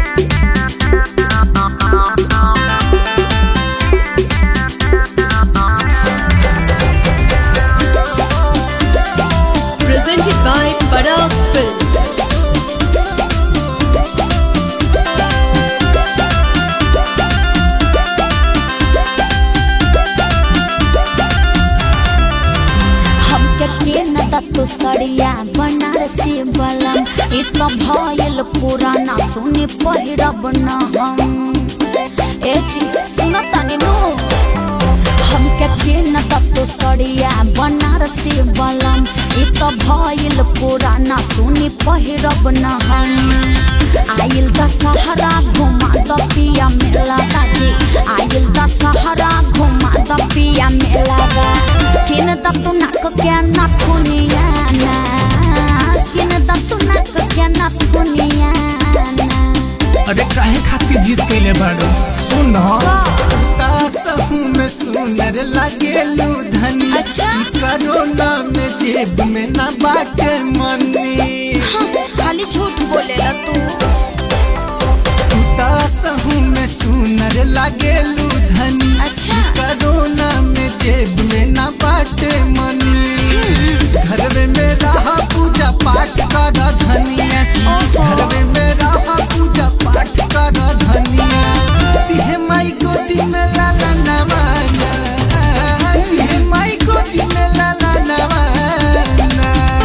Presented by Bada Film. हमके के न दत्तु सड़िया बनारसी बलम इ त भयल पुराना सुने पहिरब न हम ए जी सुन तनी नु हमके के न दत्तु सड़िया बनारसी बलम इ त भयल पुराना सुने पहिरब न हम आइल दशहरा घुमा द पिया मेला दादी आइल दशहरा घुमा द पिया मेला दा किन द तू नाक के ना थुनिया ना किन द तू नाक के ना थुनिया ना अरे काहे खातिर जीत कैले बाड़ू सुन तासहू में सुनर लागेलू धनी अच्छा। ई करोना में जेब में ना बाटे मनी खाली झूठ बोलेला तू तासहू में सुनर लागेलू धनी अच्छा। ई करोना में जेब में ना बाटे मनी घरवे में रहा पूजा पाठ कर धनिया जी ओहो। घरवे में रहा पूजा पाठ कर धनिया तिहे माई गोदी में लाला नवाना तिहे माई गोदी में लाला नवाना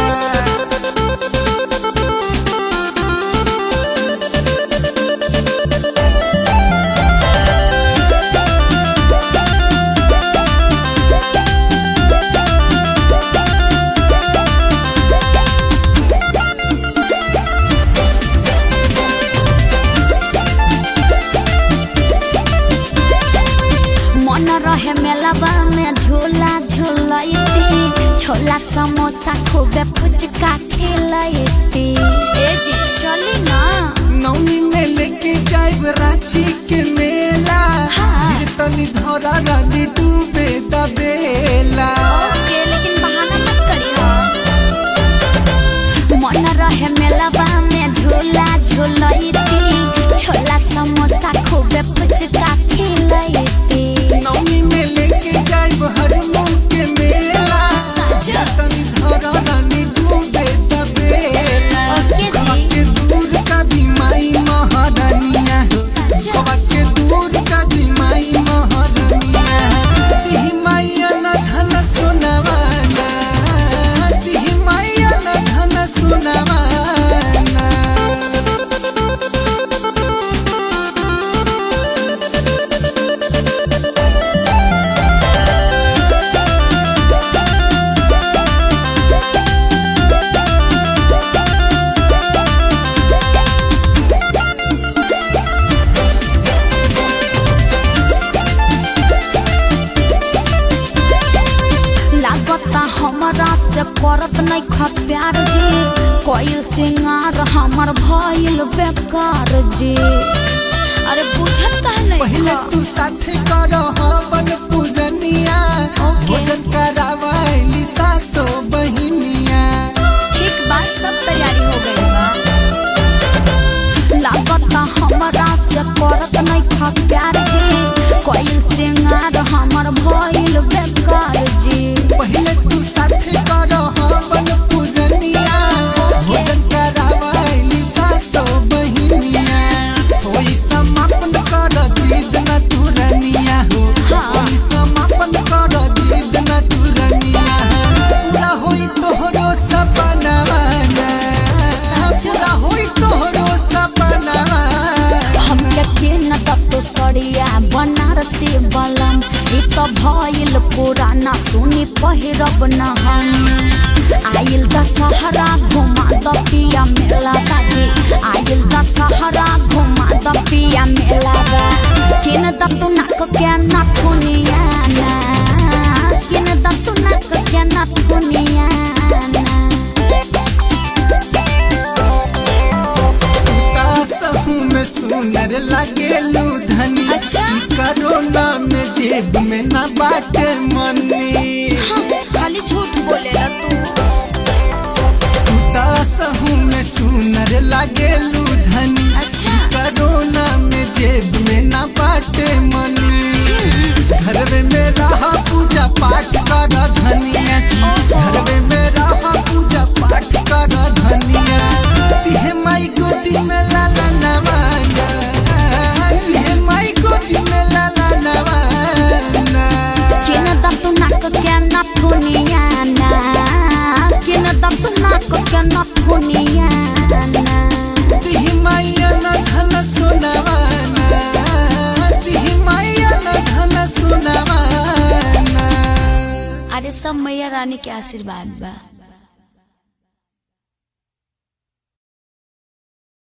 मन रहे मेलाबा में झूला झूलती छोला समोसा खूबे फुचका खिलती ए जी चली ना नौनी में लेके जाइब रांची के मेला हाँ। फिर तनी धरा रानी डूबे दबेला ओके लेकिन बहाना मत करियो मन रहे मेलाबा में झूला झूलती छोला समोसा खूबे फुचका खिलती नौनी में लेके जाइब हरमोन के मेला सच? फिर तनी धरा रानी डूबे दबेला ओके जी। कबा के दूर का दी माई महारानिया हो सच? कबा के दूर का दी माई महारानिया तिही माईया न धन सुनवाना तिही माईया न धन सुनवाना लागता हमरा से करत नहीं ख प्यार जी कोई सिंगार हमर भइल बेकार जी अरे बुझत कह नहीं पहले ख? तू साथे कर हवन पूजनिया ओके। भोजन करावाइली सातो बहिनिया ठीक बात सब तैयारी हो गई बा लागता हमरा से करत नहीं ख प्यार जी कोई सिंगार हमर भइल बेकार जी पहले तू साथे कर हवन पूजनिया भोजन करावाइली सातो बहिनिया होई समापन कर जिद न तुरनिया हो हाँ। होई समापन कर जिद न तुरनिया पूरा होई तोहरो सपनावा पूरा होई तोहरो सपनावा हमके के न तत्तो सड़िया बनारसी बलम इ त भइल पुराना सुनी पहिरब न हम आइल दशहरा घुमा द पिया मेला दादी आइल दशहरा घुमा द पिया मेला दा किन दत्तु नाक के ना थुनिया ना किन दत्तु नाक के ना थुनिया ना तासहू में सुनर लागेलू धनी अच्छा। ई करोना में जेब में ना बाटे मनी खाली झूठ बोलेला तू तासहू में सुनर लागेलू धनी अच्छा। ई करोना सब मैया रानी के आशीर्वाद बा